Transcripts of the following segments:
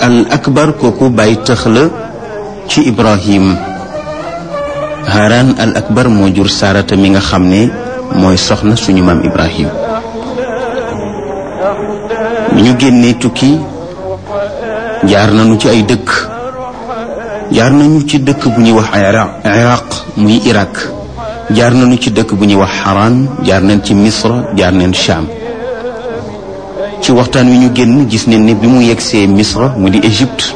al akbar kooku bàyyi tëx la ci ibrahim haran al akbar moo jur sarata mi nga xam ne mooy soxna suñu maam ibrahim bi ñu génnee tukki jaar nañu ci ay dëkk jaar nañu ci dëkk bu ñuy wax iraq muy irak jaar nañu ci dëkk bu ñuy wax xaraan jaar nañ ci misra jaar nañ sham ci waxtaan wi ñu génn gis nañ ne bi mu yegsee misra mu di égypte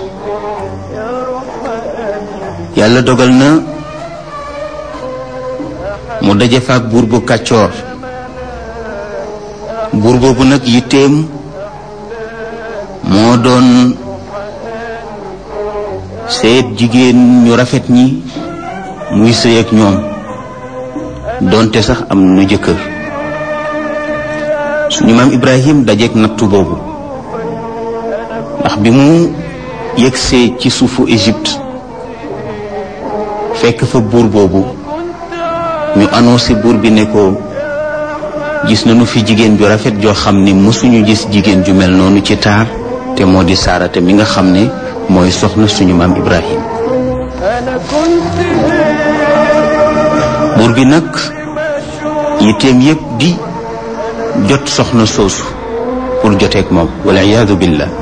yàlla dogal na mu daje faak buur bu kàccoor buur boobu nag yitteem moo doon seet jigéen ñu rafet ñi muy sëy ak ñoom doonte sax am nu jëkkër suñu maam ibrahim dajeek nattu boobu ndax bi mu yegsee ci suufu égypte fekk fa buur boobu ñu annoncé buur bi ne ko gis nañu fi jigéen ju rafet joo xam ne mësuñu gis jigéen ju mel noonu ci taar te moo di saarate mi nga xam ne mooy soxna suñu maam ibrahim buur bi nag yitteem yépp di jot soxna soosu pour joteek moom wala iyaadu billah